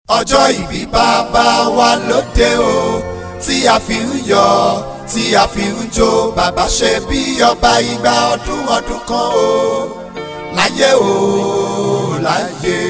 ọjọ́ ìbí bàbá wa lóde o tí a fi ń yọ̀ tí a fi ń jó bàbá ṣe bí ọba ìgbà ọdún ọdún kan o láyé o láyé.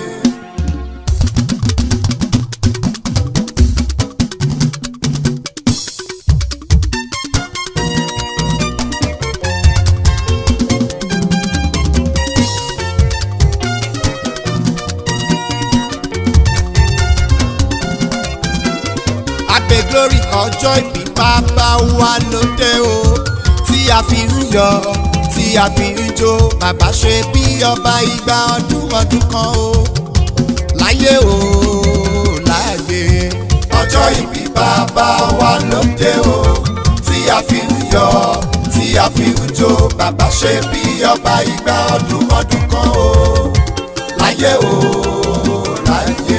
Happy glory ọjọ́ ìbí bàbá wa lóde o tí a fi ń yọ̀ tí a fi ń jó bàbá ṣe bí ọba ìgbà ọdún ọdún kan o láyé o láyé. ọjọ́ ìbí bàbá wa lóde o tí a fi ń yọ̀ tí a fi ń jó bàbá ṣe bí ọba ìgbà ọdún ọdún kan o láyé o láyé.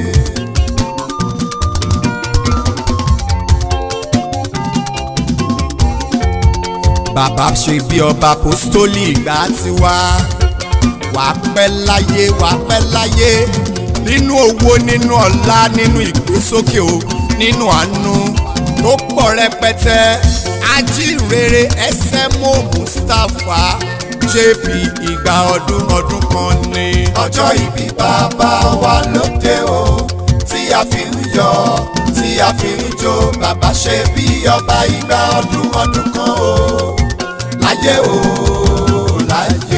bàbá ṣe bí ọba apostoli ìgbà tí wá wàá pẹ́ láyé wàá pẹ́ láyé nínú owó nínú ọlá nínú ìgbésókè o nínú àánú tó pọ̀ rẹpẹtẹ ajínrere SMO Mustapha JP ìgbà ọdún ọdún kan ni. ọjọ́ ìbí bàbá wa lóde o tí a fi ń yọ̀ tí a fi ń jó bàbá ṣe bí ọba ìgbà ọdún ọdún kan o láyé o láyé.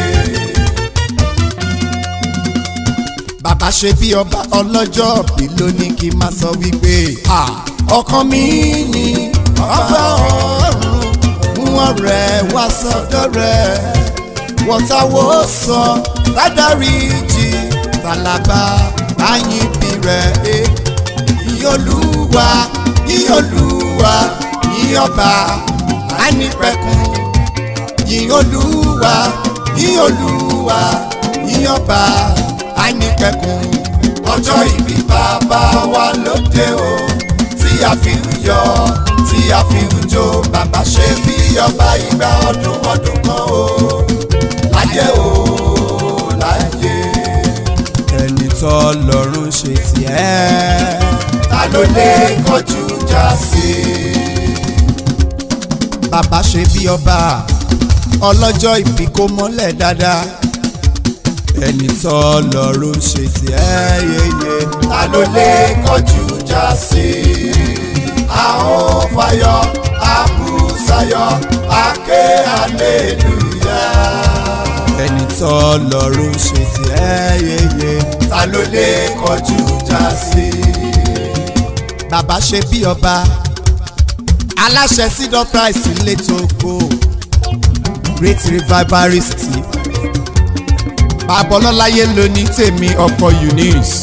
bàbá ṣe bí ọba ọlọ́jọ́ bí ló ní kí n máa sọ wípé ọkàn mi ni ọba ọ̀run mú ọ̀rẹ́ wá sọ́dọ̀ rẹ̀ wọ́tawó sọ ládàrí jì tàlàbà àyìnbí rẹ̀ ìyọlúwa ìyọlúwa ìyọba ànípẹ̀kun yìn olúwa yìn olúwa yìn ọba àìnípẹ̀kun. ọjọ́ ìbí bàbá wa lóde o tí a fi ń yọ̀ tí a fi ń jó bàbá ṣe bí ọba ìgbà ọdún ọdún kan o láyé o láyé. ẹni tó lọ́rùn ṣe tiẹ̀. ta ló lè kọjú já sí i. bàbá ṣe bí ọba ọlọ́jọ́ ìbí kó mọ́lẹ̀ dáadáa ẹni tó lọ́rùn ṣe tiẹ̀ yeye. ta ló lè kọjú já sí i. àwọn fayọ àbúsáyọ àké aleluya. ẹni tó lọ́rùn ṣe tiẹ̀ yeye. ta ló lè kọjú já sí i. bàbá ṣe bí ọba aláṣẹ sídọ̀ price létò kó great revivalist babalọ́láyé ló ní tèmi ọkọ eunice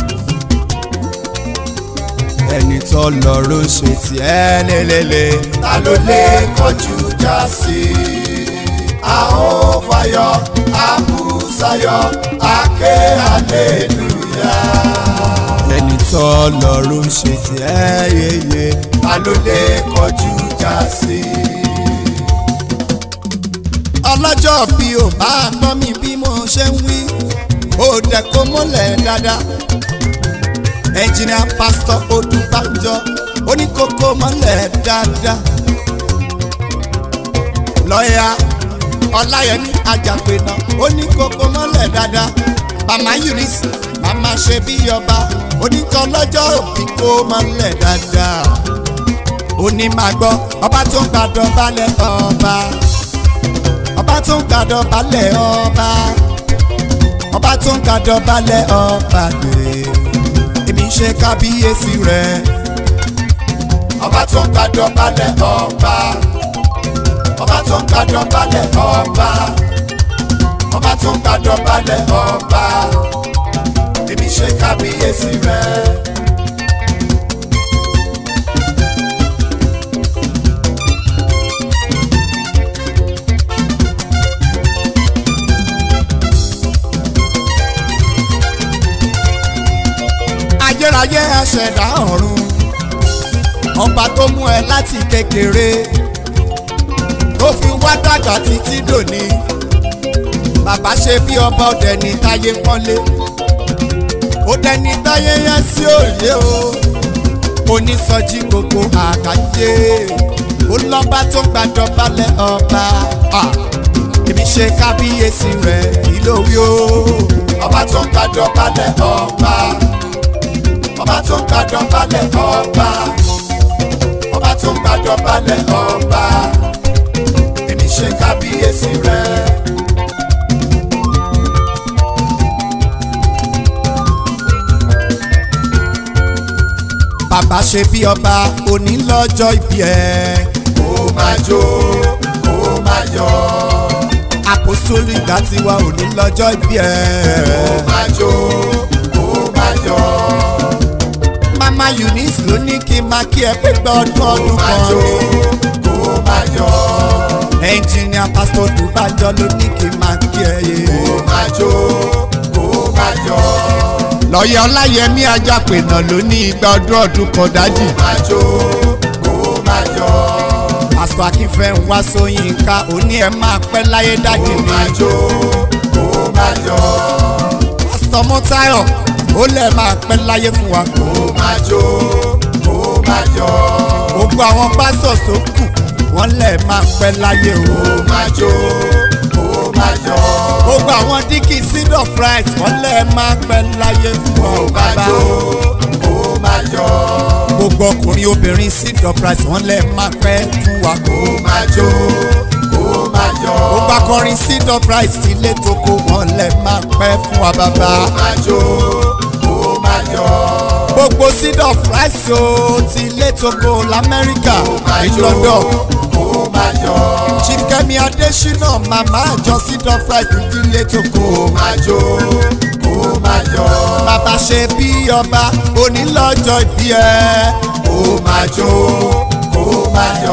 ẹni tó lọ́rùn ṣe tiẹ̀ lélẹ́lẹ́. ta ló lè kọjú já sí i. àwọn fayọ àbúsáyọ àké aleluya. ẹni tó lọ́rùn ṣe tiẹ̀ yeye. ta ló lè kọjú já sí i ọlọ́jọ́ bí ò bá gbọ́ mi bí mo ṣe ń wí ó dẹ̀ kó mọ́lẹ̀ dáadáa ẹnjìnìà pásítọ̀ Odúbánjọ oníkókó mọ́lẹ̀ dáadáa lọ́ọ̀yà Ọláyẹmí Àjàpẹ̀nà oníkókó mọ́lẹ̀ dáadáa màmá Eunice màmá ṣe bí ọba onítọ̀ lọ́jọ́ òbí kó mọ́lẹ̀ dáadáa onímàgbọ́ ọba tó ń gbàdọ̀ balẹ̀ ọba ọba tó ń gbàdọ̀ balẹ̀ ọba ọba tó ń gbàdọ̀ balẹ̀ ọba gbèrè èmi ń ṣe kábíyèsí rẹ̀. ọba tó ń gbàdọ̀ balẹ̀ ọba ọba tó ń gbàdọ̀ balẹ̀ ọba ọba tó ń gbàdọ̀ balẹ̀ ọba èmi ń ṣe kábíyèsí rẹ̀. ayérayé aṣẹ̀dá ọ̀run ọba tó mú ẹ láti kékeré tó fi wá dàgbà títí dòní bàbá ṣe bí ọba ọdẹ ní táyé pọ́nlé ó dẹni táyé yẹn sí òye o onísọjí gbogbo àgbáyé ó lọ́ba tó gbàdọ̀balẹ̀ ọba èmi ṣe kábíyèsí rẹ̀ kí ló wí o. ọba tó ń gbàdọ̀balẹ̀ ọba ọba tó ń gbàdọ̀balẹ̀ ọba ọba tó ń gbàdọ̀balẹ̀ ọba èmi ṣe kábíyèsí rẹ̀. bàbá ṣe bí ọba òní lọ́jọ́ ìbí ẹ̀. kó máa jó kó máa yọ̀ àpòsólì ìgbà tiwa òní lọ́jọ́ ìbí kó ẹ̀. máa jó kó máa yọ̀ mama eunice ló ní kí n máa kí ẹ pé gbọ́ ọdún kó ọdún máa kan jó ni. kó máa yọ̀ ẹnjìnìà pásítọ̀ dùbàjọ ló ní kí n máa kí ẹ yé. kó máa jó kó máa yọ̀ lọ́yẹ̀ ọláyẹmí ajápẹ̀nà ló ní igba ọdún ọdún kan dájì. kó máa jó kó máa yọ̀ pásítọ̀ akínfẹ́ ń wá sóyínká òní ẹ máa pẹ́ láyé dájì kó ni. máa jó kó máa yọ̀ pásítọ̀ mọ́táyọ̀ ó lẹ̀ máa pẹ́ láyé fún wa. kó máa jó kó máa yọ̀ gbogbo àwọn pásítọ̀ tó kù wọ́n lẹ̀ máa pẹ́ láyé o. kó máa jó kó máa yọ̀ gbogbo àwọn díkì seed of rice wọ́n lẹ̀ máa pẹ́ láyé fún wa o kó máa bàbá. jó kó máa yọ̀ gbogbo ọkùnrin obìnrin seed of rice wọ́n lẹ̀ máa pẹ́ fún wa o. kó máa jó kó máa yọ̀ gbogbo akọrin seed of rice ti lé toko wọ́n lẹ̀ máa pẹ́ fún wa bàbá. kó máa jó kó máa yọ̀ gbogbo seed of rice o ti lé toko lamẹ́ríkà máa ní jó London. kó máa yọ̀ chief kemi adesina mama àjọ seed of rice ti lé toko. kó máa jó kó máa yọ̀ bàbá ṣe bí ọba onílọ́jọ́ ìbí ẹ. kó máa jó kó máa yọ̀.